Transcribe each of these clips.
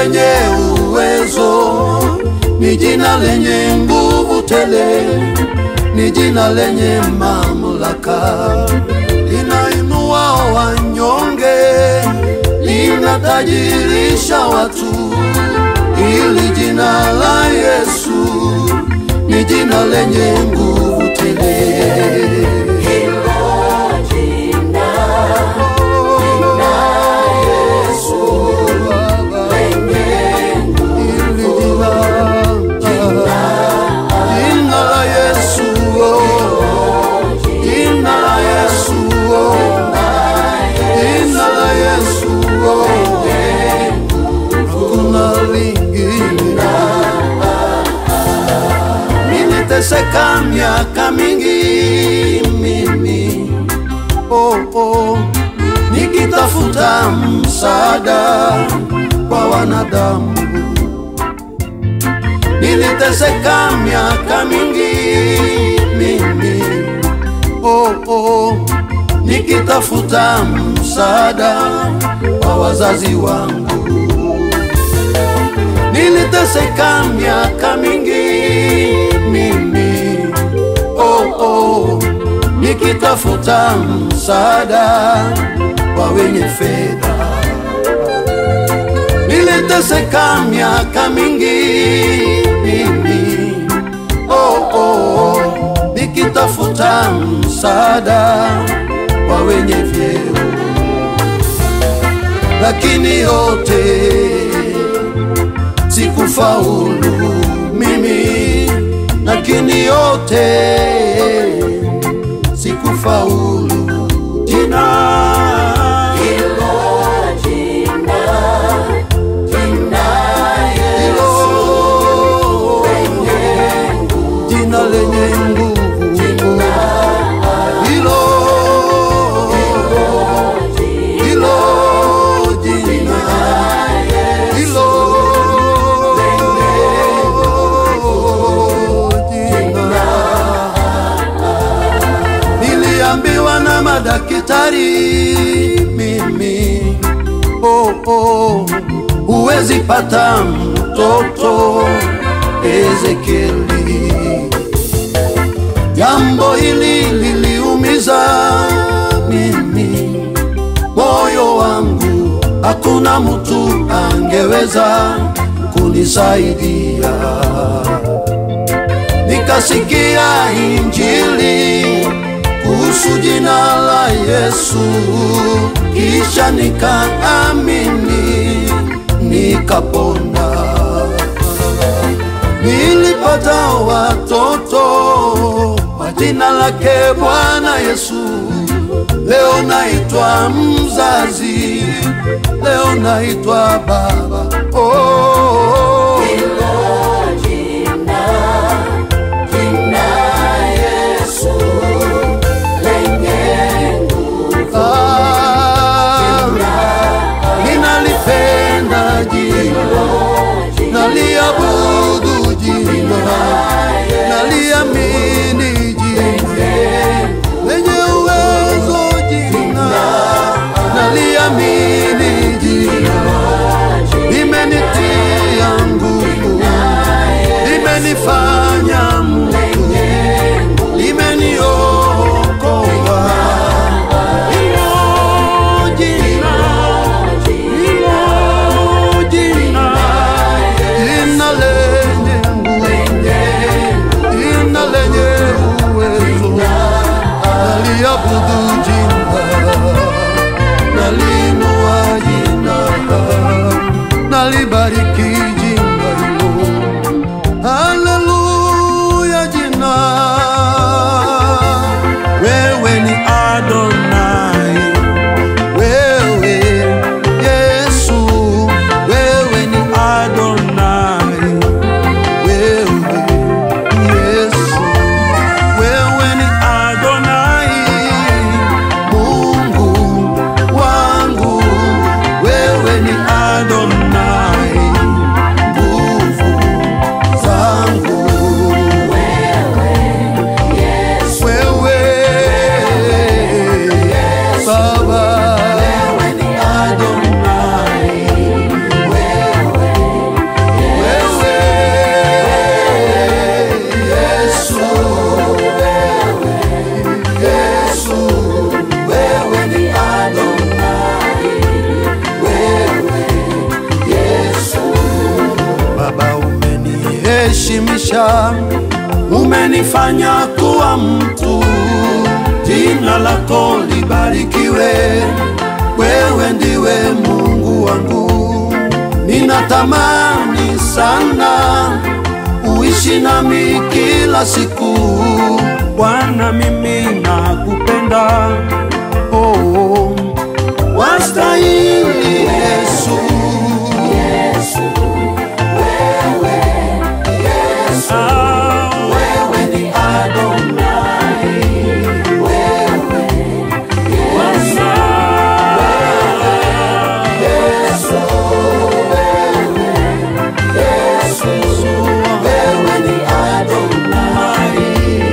lenye uwezo, ni jina lenye nguvu tele, ni jina lenye mamlaka, linainua wanyonge, linatajirisha watu. Hili jina la Yesu ni jina lenye nguvu tele. Jina la Yesu, oh. Jina la Yesu, oh. Jina la Yesu, oh. Hakuna lingine. Niliteseka miaka mingi mimi, oh, oh, nikitafuta msaada kwa wanadamu niliteseka miaka mingi mimi, oh, oh, nikitafuta msaada kwa wazazi wangu. Niliteseka miaka mingi mimi, oh, oh, nikitafuta msaada kwa wenye fedha niliteseka miaka mingi mimi, oh, oh, nikitafuta msaada kwa wenye vyeo, lakini yote sikufaulu mimi, lakini yote sikufaulu jina hilo jina lenye nguvu hilo hilo jina hilo jina niliambiwa na madaktari mimi oh, oh, huwezi pata mtoto Ezekieli. Jambo hili liliumiza mimi moyo wangu, hakuna mtu angeweza kunisaidia. Nikasikia injili kuhusu jina la Yesu, kisha nikaamini, nikapona. Nilipata watoto kwa jina lake Bwana Yesu. Leo naitwa mzazi, leo naitwa baba. Oh, ah, ninalipenda jina, naliabudu jina, naliamini jina lenye uwezo jina, naliamini jina, limenitia umenibadilisha, umenifanya kuwa mtu. Jina lako libarikiwe, wewe ndiwe Mungu wangu. Ninatamani sana uishi nami kila siku. Bwana, mimi nakupenda, oh, wastahili Yesu. Ah, wewe ni Adonai, wewe ni Adonai,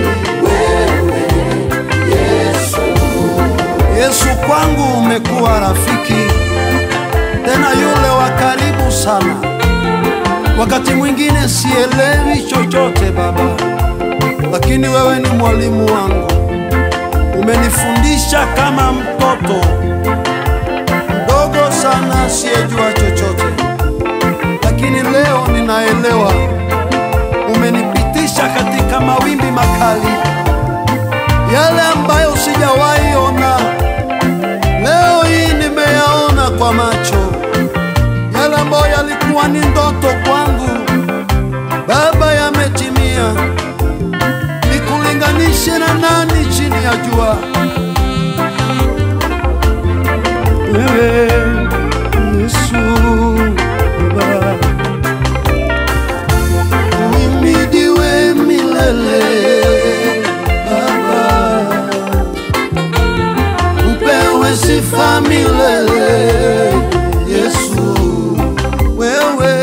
Yesu kwangu umekuwa rafiki, tena yule wa karibu sana. Wakati mwingine sielewi chochote Baba, lakini wewe ni mwalimu wangu, umenifundisha kama mtoto mdogo sana asiyejua chochote, lakini leo ninaelewa. Umenipitisha katika mawimbi makali, yale ambayo sijawahi ona, leo hii nimeyaona kwa macho. Yale ambayo yalikuwa ni ndoto kwangu, Baba, yametimia. Nikulinganishe na nani chini ya jua? Wewe Yesu Baba, uhimidiwe milele Baba, upewe sifa milele Yesu, wewe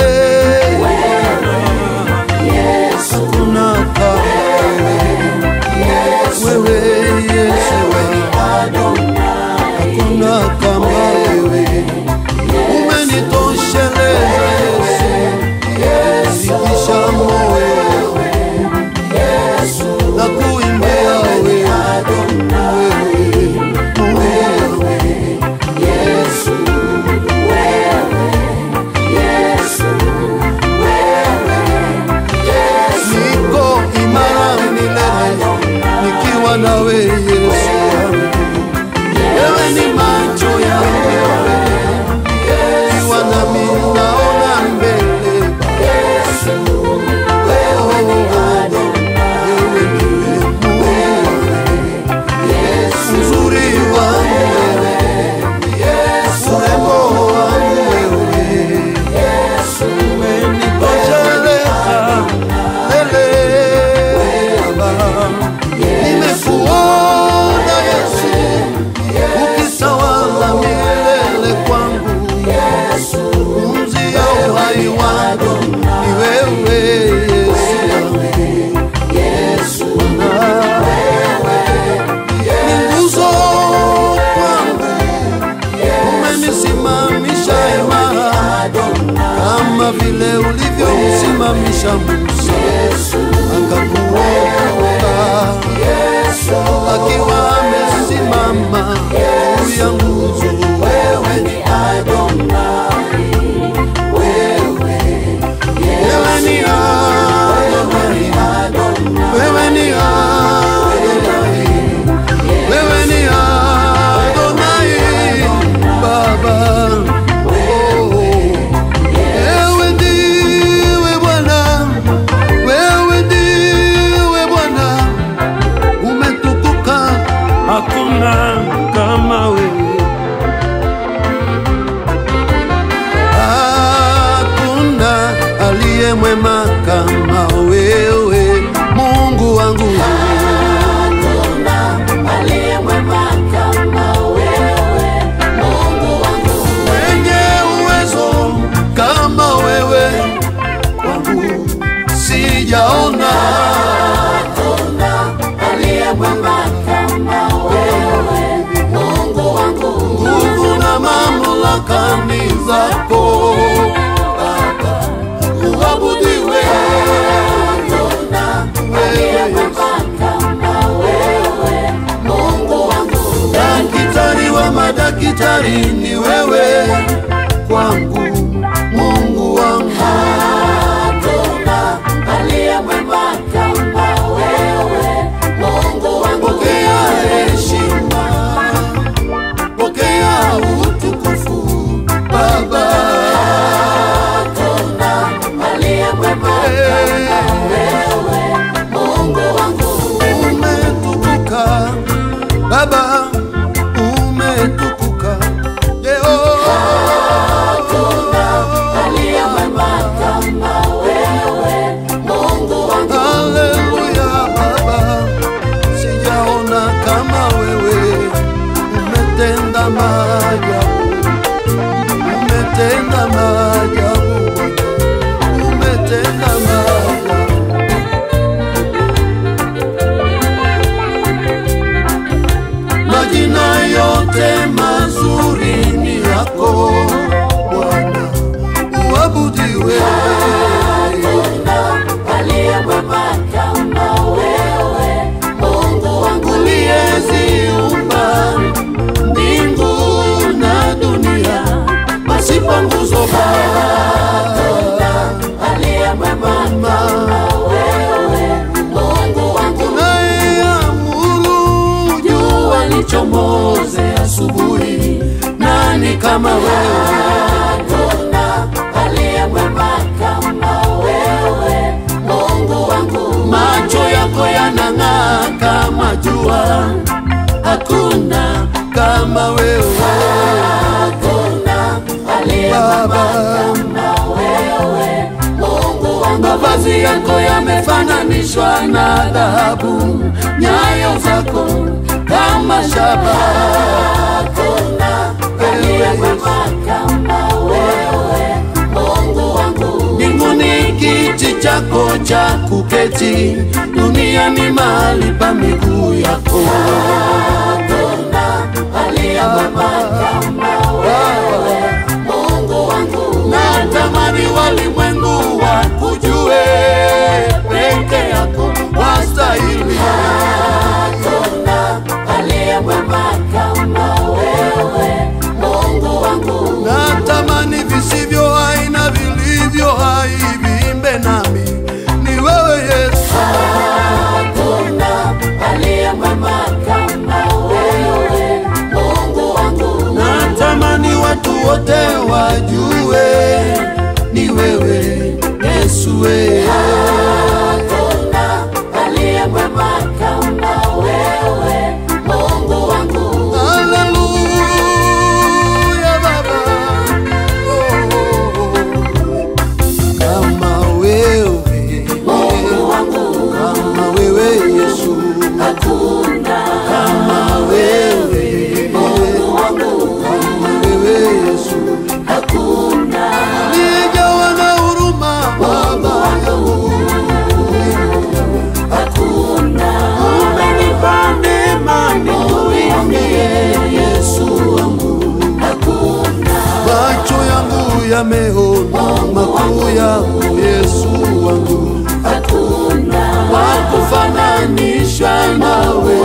hakuna kama wewe Yesu, hakuna kama wewe, umenitosheleza Yesu, zidisha moyo na kuimbia wewe, wewe niko imara milele nikiwa nawe Yesu wangu. Wewe ni macho yangu wewe, ukiwa nami naona mbele. Oh, wewe ndiwe Mungu, uzuri wangu wewe, urembo wangu wewe, umenitosheleza lele Baba. Nimekuona Yesu ukitawala milele kwangu, pumzi ya uhai wangu ni wewe Yesu, Bwana. Ni nguzo kwangu, umenisimamisha imara kama vile ulivyomsimamisha Musa akakuokoa akiwa amesimama juu ya nguzo. Wewe ni wewe ni Adonai, wewe ni Adonai, wewe ni Adonai, Baba. Oh, wewe ndiwe Bwana, wewe ndiwe Bwana, umetukuka, hakuna kama wewe. Hakuna aliye mwema kama wewe, Mungu wangu. Mwenye uwezo kama wewe, kwangu sijaona. Nguvu na mamlaka ni zako Baba, uabudiwe wewe Daktari wa madaktari ni wewe kwangu, Mungu wangu. Hakuna aliye mwema kama wewe, Hakuna aliye mwema kama wewe, Mungu wangu. macho yako yanang'aa kama jua, hakuna kama wewe Hakuna aliye Baba. kama wewe, Mungu wangu. mavazi yako yamefananishwa na dhahabu, nyayo zako kama shaba. Hakuna aliye mwema kama wewe, Mungu wangu. Mbinguni kiti chako cha kuketi, duniani mahali pa miguu yako. Hakuna aliye mwema kama wewe, Mungu wangu. Natamani walimwengu wakujue, peke yako wastahili. Hakuna aliye mwema kama wewe, Mungu wangu. Natamani visivyo hai na vilivyo hai viimbe nami, ni wewe Yesu. Hakuna aliye mwema kama wewe, Mungu wangu. Natamani watu wote wajue, ni wewe Yesu. we. Hakuna aliye mwema kama wewe, Mungu wangu. Haleluya Baba. Oh, kama wewe, Mungu wangu. kama wewe Yesu, Hakuna kama wewe, Mungu wangu. kama wewe Yesu, Hakuna nijawa na huruma Baba yangu, hakuna umenipa neema nikuimbie Yesu wangu. hakuna macho yangu yameona makuu yako Yesu wangu, hakuna wakufananisha nawe,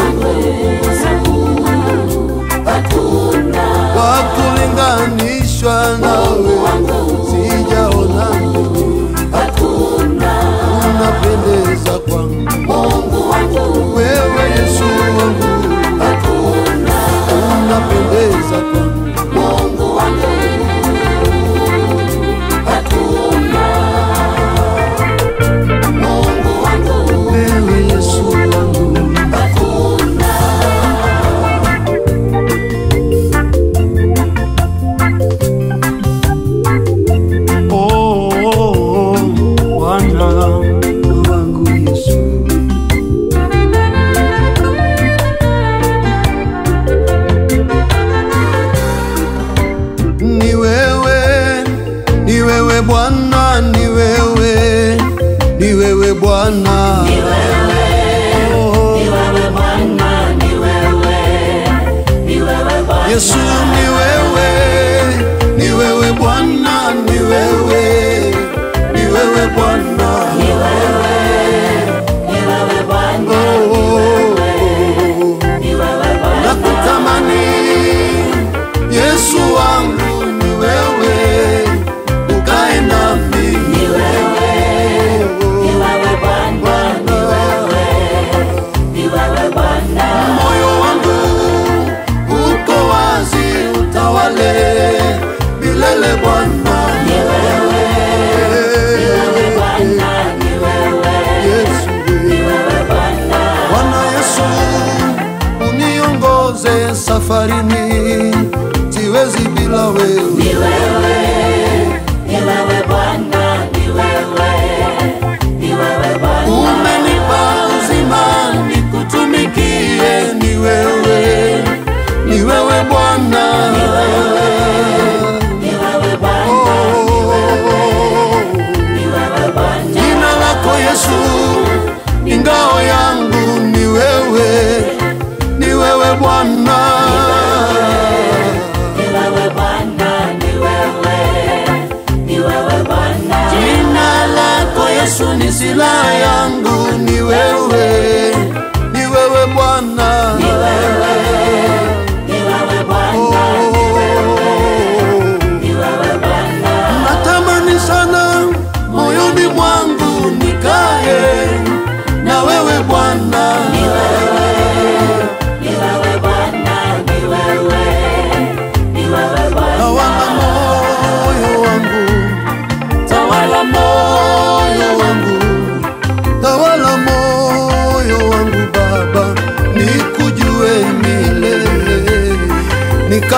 hakuna wakulinganishwa nawe, sijaona mimi, hakuna unapendeza kwangu Mungu wangu. wewe Yesu wangu, Hakuna unapendeza kwangu Mungu wangu. Hakuna Mungu wangu. wewe Yesu wangu. Hakuna Oh, oh, oh, Bwana wangu Yesu. Ni wewe, ni wewe Bwana, ni wewe, ni wewe Bwana. ni wewe, Oh, ni wewe Bwana, ni wewe, ni wewe Bwana. Yesu ni wewe, ni wewe Bwana, ni wewe, ni wewe Bwana. Ni wewe, ni wewe Bwana, Oh, oh, oh. ni wewe Bwana. nakutamani Yesu wangu, ni wewe ukae nami, Ni wewe, ni wewe Bwana, ni wewe, ni wewe Bwana. moyo wangu uko wazi, utawale milele Bwana. Ni wewe, ni wewe Bwana, ni wewe, Yesu, ni wewe Bwana. Bwana Yesu, uniongoze safarini, siwezi bila wewe. Ni wewe, ni wewe Bwana, ni wewe, ni wewe Bwana. Umenipa uzima nikutumikie, ni wewe, ni wewe Bwana. Ni wewe Bwana, Oh, ni wewe Bwana. Jina lako Yesu ni ngao yangu, ni wewe, ni wewe Bwana. Ni wewe Bwana, ni wewe,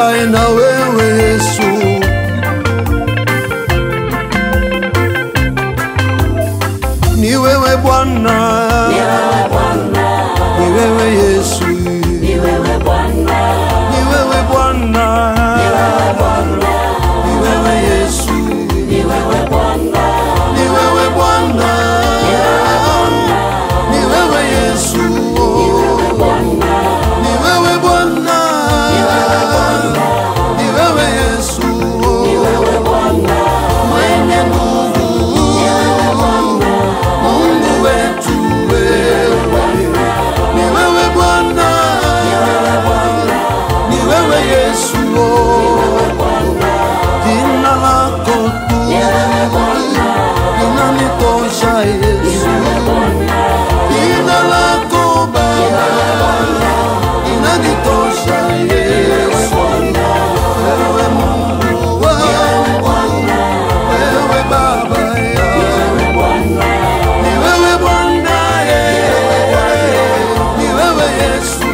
nikae na wewe Yesu. Ni wewe Bwana, Ni wewe Bwana, ni wewe Yesu, ni wewe Bwana, ni wewe Bwana, ni wewe Bwana, ni wewe Yesu, ni wewe Bwana, ni wewe Bwana, ni wewe Yesu, Bwana, ni wewe Bwana, ni wewe Yesu, wewe Bwana, mwenye nguvu, Mungu wetu wewe, ni wewe Bwana, ni wewe Yesu, jina lako tu linanitosha Yesu, jina lako Baba linanitosha Yesu, wewe Mungu wangu, wewe Baba yangu, ni wewe Bwana, ni wewe Yesu,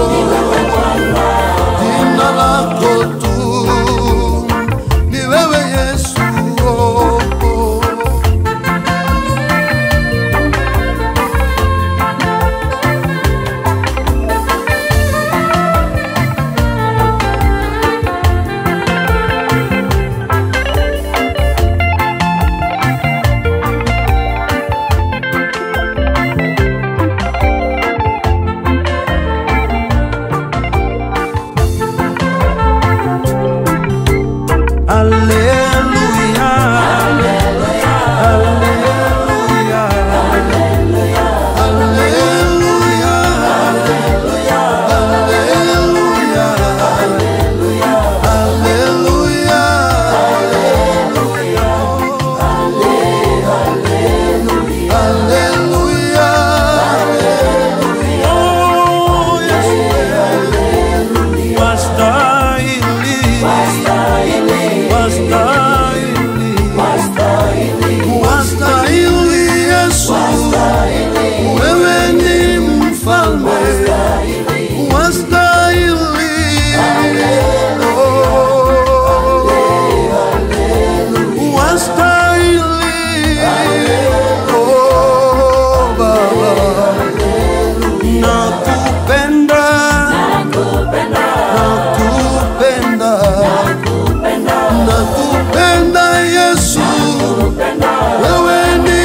jina lako tu ni wewe Yesu. oh, oh. Haleluya. Haleluya. Haleluya. Haleluya. Haleluya. Haleluya. Oh, Yesu. Wastahili. Wastahili. Wastahili Yesu, wewe ni mfalme, wastahili. Oh, wastahili. Oh, Baba, nakupenda, nakupenda, nakupenda, nakupenda, nakupenda Yesu. wewe ni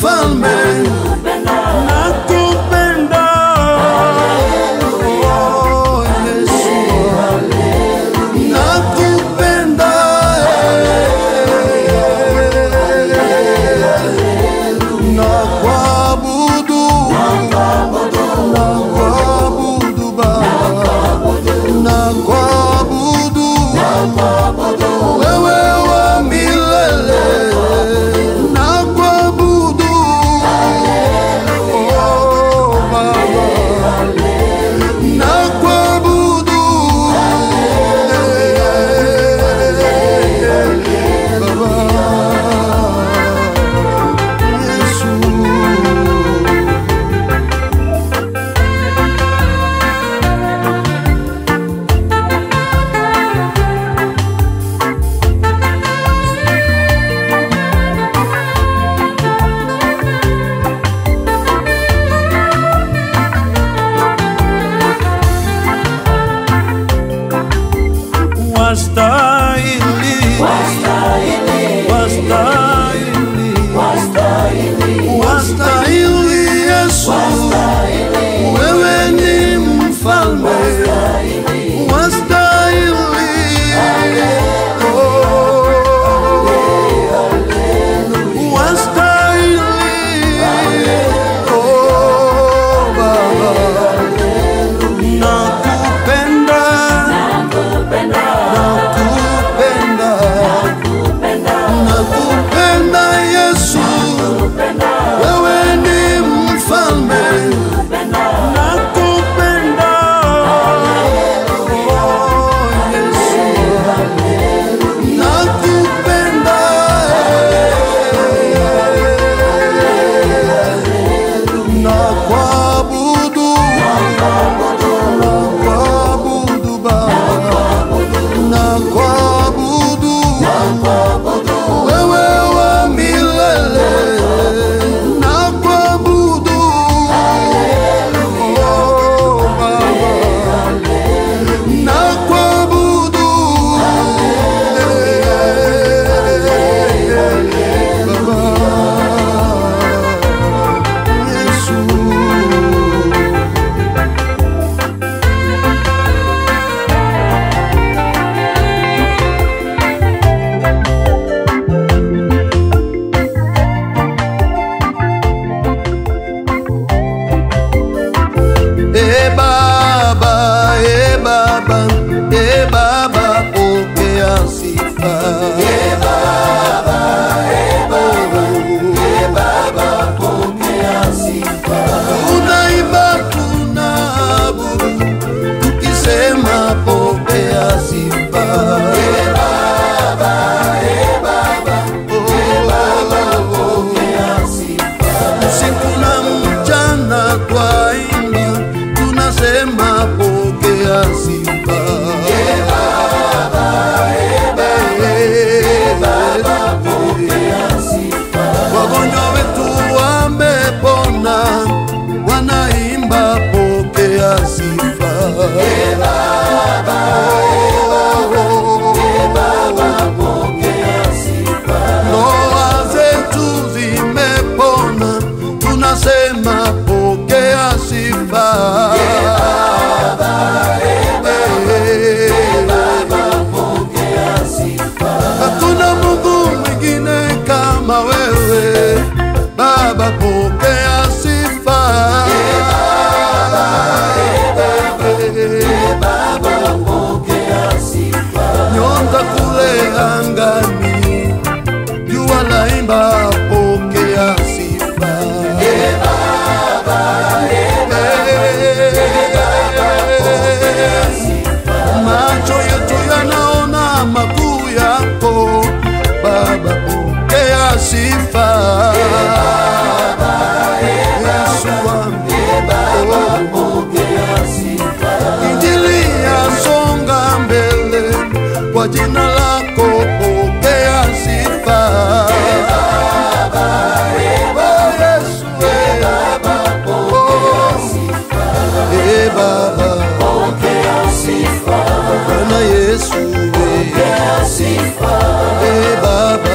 mfalme nakupenda Oh, e Baba, e Baba, e Baba, pokea sifa. E Baba, e Baba, e Baba, pokea sifa. Tunaimba, tunaabudu, tukisema pokea sifa. E Baba, e Baba, e Baba, pokea sifa. Usiku na mchana twaimba, tunasema pokea sifa. E Baba, e Baba, e Baba, pokea sifa. Wagonjwa wetu wamepona, wanaimba pokea sifa. E Baba, e Baba, e Baba, pokea sifa. Ndoa zetu zimepona, tunasema pokea sifa. E Baba, e Baba, pokea sifa. Hatuna Mungu mwingine kama wewe Baba, pokea sifa. E Baba, e Baba, pokea sifa. Nyota kule angani, jua laimba, pokea sifa. E Baba, e Baba, pokea sifa. Macho yetu yanaona makuu yako Baba, pokea sifa. Yesu wangu, Injili yasonga mbele kwa jina lako, pokea sifa. Oh, Yesu, oh. Eh, Baba, Bwana Yesu, eh, Baba,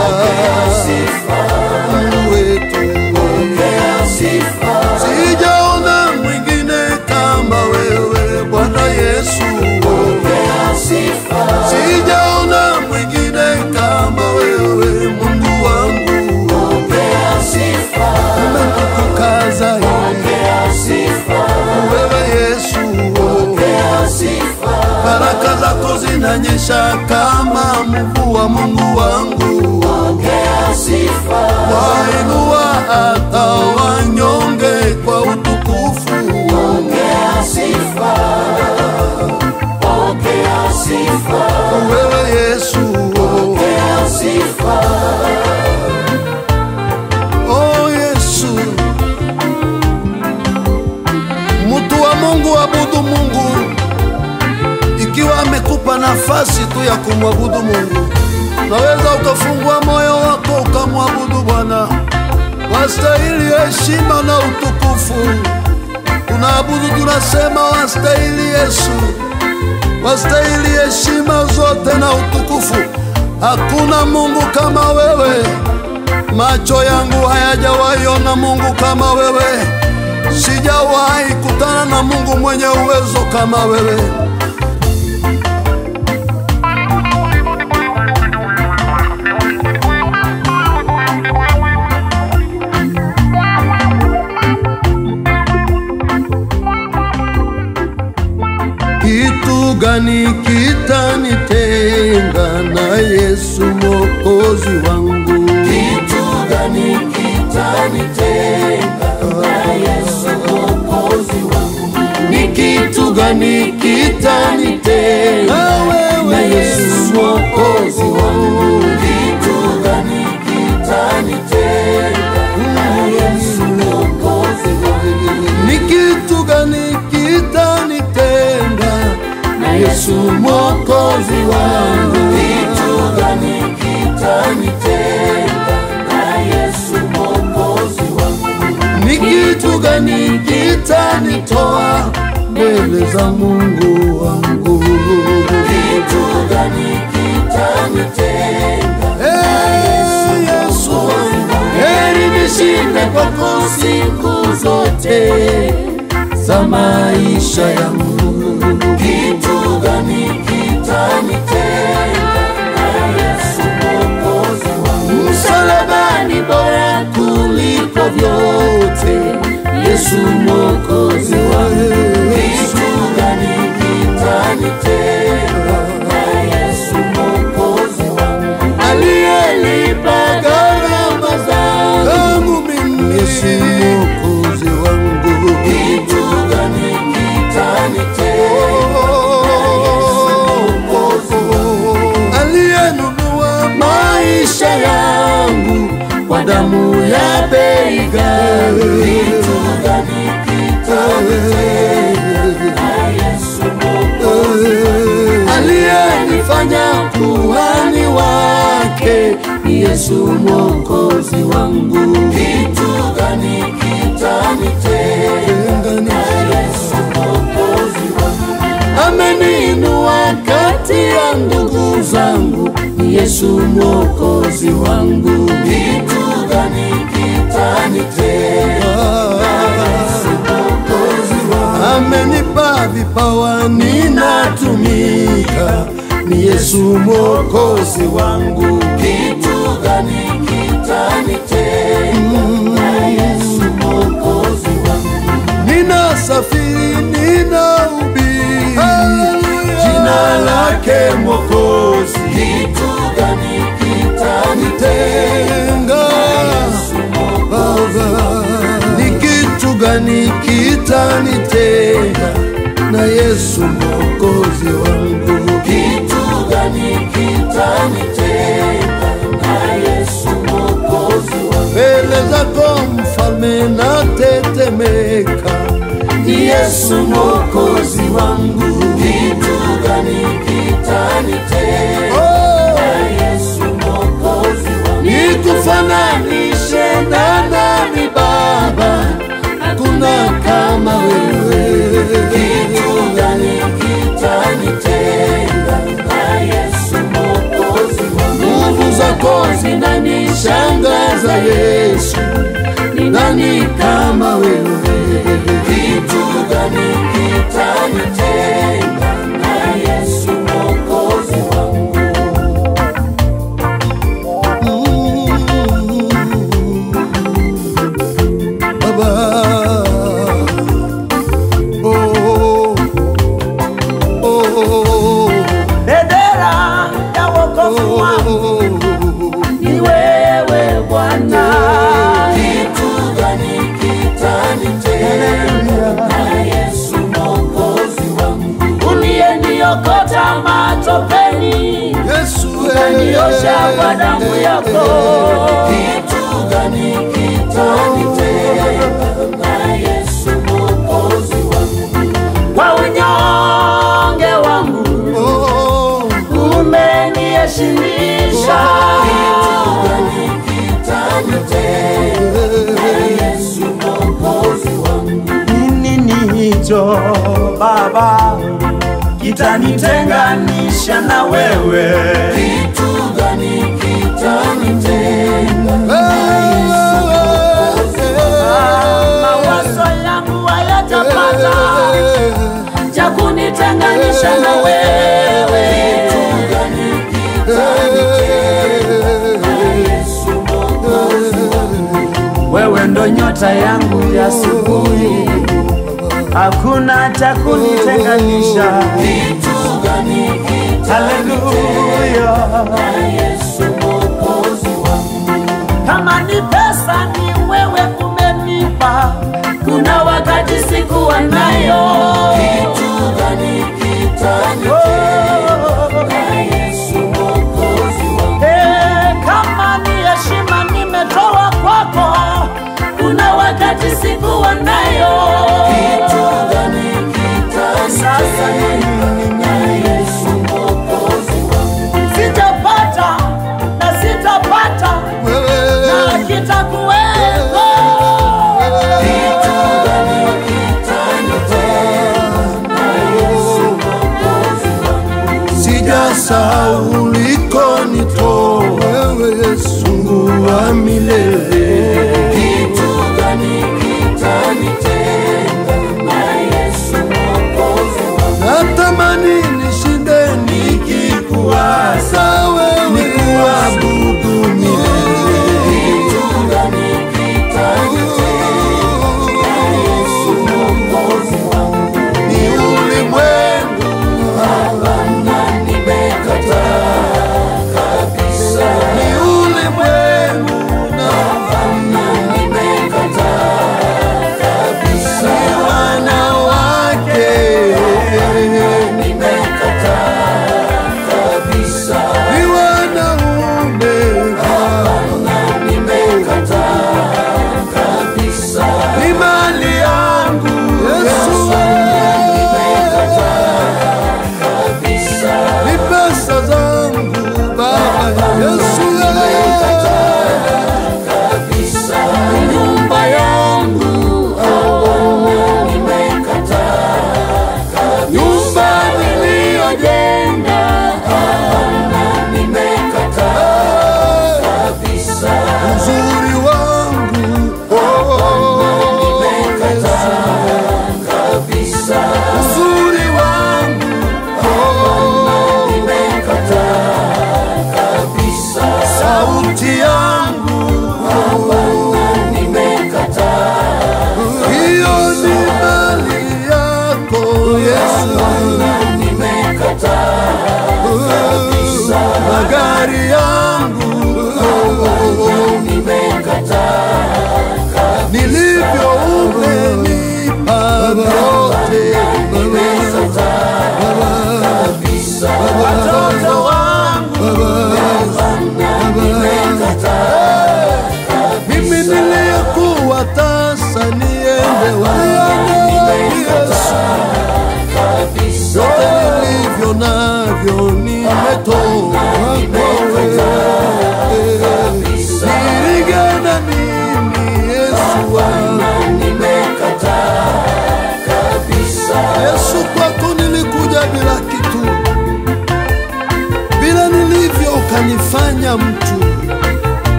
Mungu wetu, sijaona mwingine kama wewe Bwana Yesu, sijaona mwingine kama wewe Mungu wangu, umetukuka zaidi wewe Yesu, baraka zako zinanyesha kama mvua, Mungu wangu, wainua hata wanyonge kwa utukufu. Wewe Yesu, oh Yesu, mtu wa Mungu, abudu Mungu ikiwa amekupa nafasi tu ya kumwabudu Mungu. Naweza ukafungua moyo wako ukamwabudu Bwana, wastahili heshima na utukufu. Tunaabudu, tunasema wastahili Yesu, wastahili heshima zote na utukufu. Hakuna Mungu kama wewe, macho yangu hayajawahi ona Mungu kama wewe, sijawahi kutana na Mungu mwenye uwezo kama wewe. Kitu gani kitanitenga na Yesu mwokozi wangu? Kitu gani kitanitenga na Yesu mwokozi wangu? Ni kitu gani kitanitenga Na Yesu mwokozi wangu. Kitu gani kitanitenga na Yesu mwokozi wangu? Ni kitu gani kitanitenga Na Yesu mwokozi wangu. Kitu gani kitanitenga na Yesu mwokozi wangu? Ni kitu gani kitanitoa mbele za Mungu wangu? Kitu gani kitanitenga Hey, Yesu wangu, heri nishinde kwako siku zote za maisha yangu. kitu gani kitanitenga na Yesu mwokozi wangu? Msalabani bora kuliko vyote, Yesu mwokozi wangu. damu ya bei ghali. Kitu gani kitanitenga na Yesu Mwokozi aliyenifanya kuhani wake ni Yesu mwokozi wangu. Kitu gani kitanitenga na Yesu Mwokozi wangu Ameniinua kati ya ndugu zangu, ni Yesu mwokozi wangu. Kitu gani kitanitenga na Yesu Mwokozi wangu Amenipa vipawa ninatumika, ni Yesu mwokozi wangu. Kitu gani kitanitenga na Yesu Mwokozi wangu Ninasafiri, ninahubiri jina lake mwokozi. Kitu gani kitanitenga Tenga Baba, ni kitu gani kitanitenga na Yesu mwokozi wangu? Kitu gani kitanitenga na Yesu Mwokozi wangu Mbele zako mfalme natetemeka, ni Yesu mwokozi wangu. Kitu gani kitanitenga Oh, na Yesu Mwokozi wangu nikufananishe na nani Baba? Hakuna kama wewe. Kitu gani kitanitenga na Yesu Mwokozi wangu Nguvu zako zinanishangaza Yesu, ni nani kama wewe? Kitu gani kitanitenga na Yesu Mwokozi wangu Mm. Baba, oh, oh, oh, Bendera ya wokovu wangu oh. ni wewe Bwana. Kitu gani kitanitenga na Yesu Mwokozi wangu uliyeniokota matopeni Yesu, ukaniosha kwa damu yako. Kitu gani kitanitenga na Yesu Mwokozi wangu kwa unyonge wangu oh, umeniheshimisha. Kitu gani kitanitenga na Yesu Mwokozi wangu nini hicho Baba kitanitenganisha na wewe? Kitu gani kitanitenga mawazo yangu hayatapata cha kunitenganisha na wewe. Kitu gani kitanitenga na Yesu Mwokozi wangu Wewe ndo nyota yangu ya asubuhi, hakuna cha kunitenganisha. Kitu gani kitanitenga Haleluya, na Yesu Mwokozi wangu kama ni pesa ni wewe umenipa, kuna wakati sikuwa nayo. Kitu gani kitanitenga na Yesu Mwokozi wangu Eh, kama ni heshima nimetoa kwako, kuna wakati sikuwa nayo. Kitu gani kitanitenga na Yesu Mwokozi wangu sitapata na sitapata na kitakuwepo. Kitu gani kitanitenga na Yesu Mwokozi wangu sijasahau ulikonitoa wewe Yesu, Mungu wa milele. Kitu gani kitanitenga na Yesu Mwokozi wangu Natamani nishinde nikikuwaza wewe, nikuabudu milele. Kitu gani kitanitenga na Yesu Mwokozi wangu Ni ulimwengu Hapana, nimekataa kabisa. ni ulimwengu na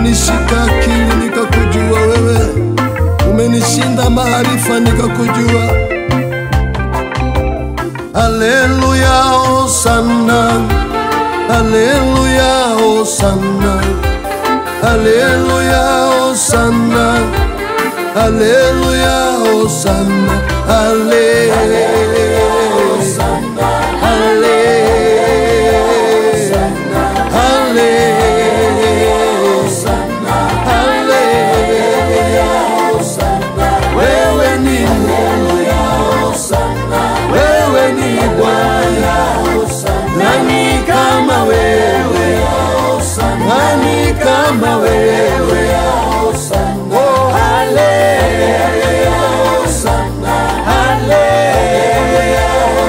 umenishika akili nikakujua wewe, umenishinda maarifa nikakujua. Haleluya, hosana, haleluya, hosana, haleluya, hosana, haleluya, hosana, haleluya, wewe ni Mungu, wewe ni Bwana, nani kama wewe, nani kama wewe, oh haleluya, haleluya,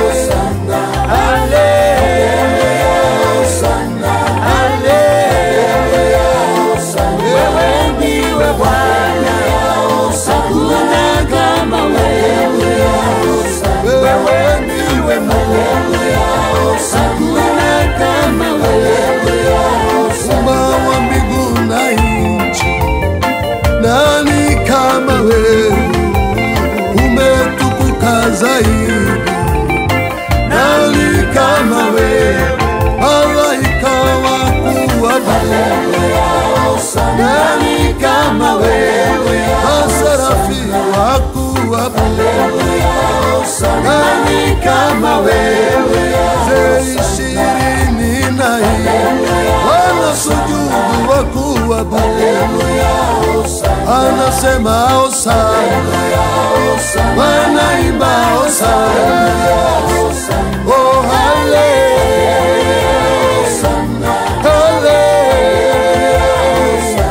haleluya, wewe ndiwe Bwana, hakuna kama wewe, wewe ndiwe Mungu, hakuna kama wewe, Muumba wa mbingu na nchi, nani kama wewe, umetukuka zaidi, nani kama wewe, malaika wakuabudu, nani kama wewe, maserafi wakuabudu, nani kama wewe, ze ishirini na nne wanasujudu wakuabudu, anasema hosana, wanaimba hosana, oh haleluya, haleluya,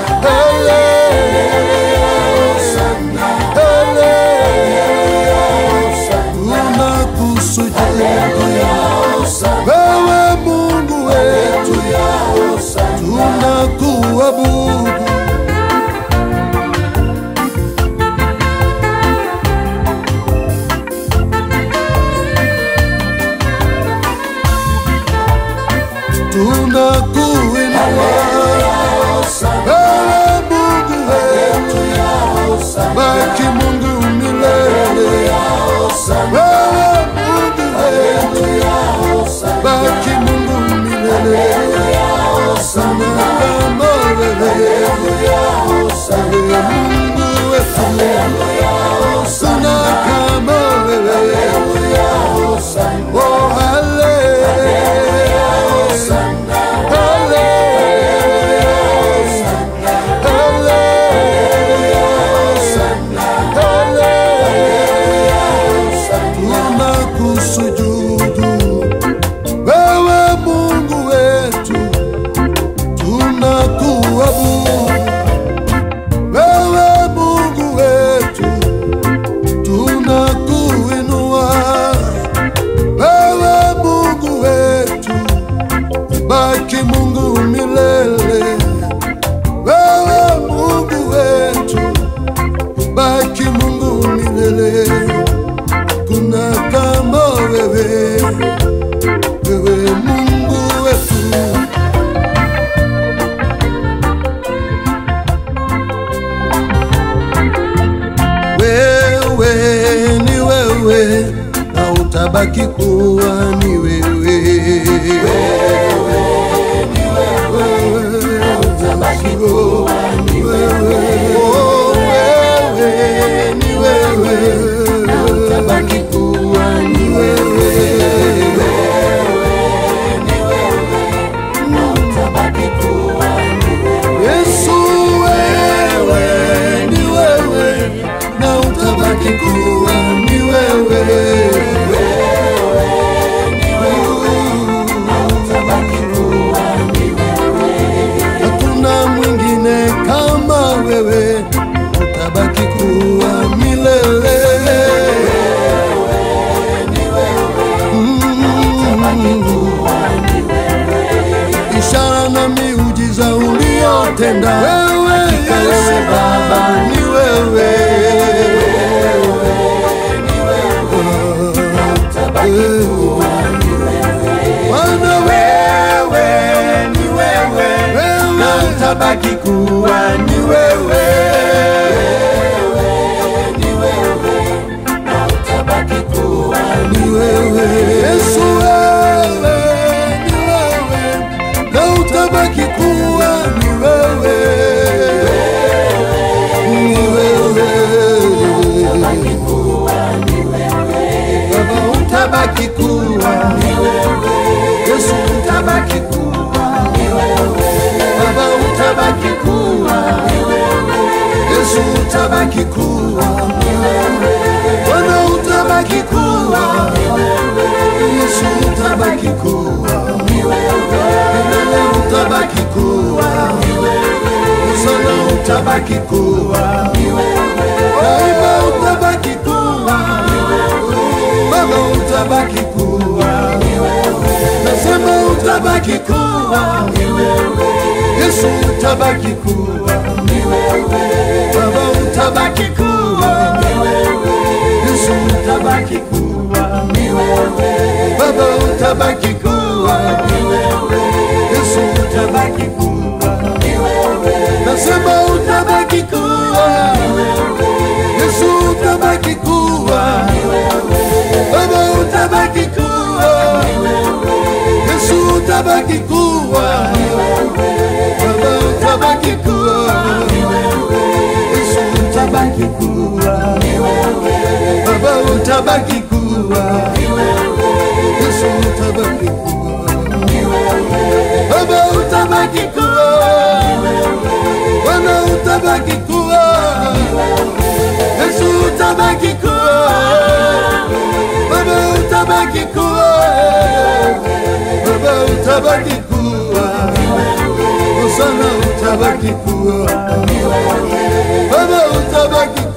tunakusujudu wewe Mungu wetu, tunakuabudu. Tunakuinua wewe Mungu wetu, baki Mungu milele. Wewe Mungu wetu, baki Mungu milele. Sana kama wewe, wewe Mungu wetu, sana kama wewe. Oh, hallelujah. Tunakusujudu wewe Mungu wetu, tunakuabudu wewe Mungu wetu, tunakuinua wewe Mungu wetu, baki Mungu milele. Wewe Mungu wetu, baki Mungu milele. Kuna kama wewe, wewe Mungu wetu. Wewe ni wewe na utabaki kuwa ni wewe. Wewe ni wewe na utabaki kuwa ni wewe. Oh, wewe ni wewe na utabaki kuwa ni wewe. Yesu wewe ni wewe na utabaki kuwa ni wewe. Hakuna mwingine kama wewe, utabaki kuwa milele. Mm. Ishara na miujiza uliotenda wewe, Yesu Baba, ni wewe. Bwana wewe ni wewe, na utabaki kuwa utabaki kuwa Bwana utabaki kuwa Yesu utabaki kuwa milele utabaki kuwa Usana utabaki kuwa daima utabaki kuwa Baba utabaki kuwa nasema utabaki kuwa Yesu utabaki kuwa Baba utabaki kuwa Yesu utabaki kuwa Baba utabaki kuwa Yesu utabaki kuwa Nasema utabaki kuwa Yesu utabaki kuwa Baba utabaki kuwa Yesu utabaki kuwa Baba utabaki kuwa Yesu utabaki kuwa Baba utabaki kuwa Yesu utabaki kuwa Baba utabaki kuwa Bwana utabaki kuwa Yesu utabaki kuwa Baba utabaki kuwa Baba utabaki kuwa Usana utabaki kuwa Baba utabaki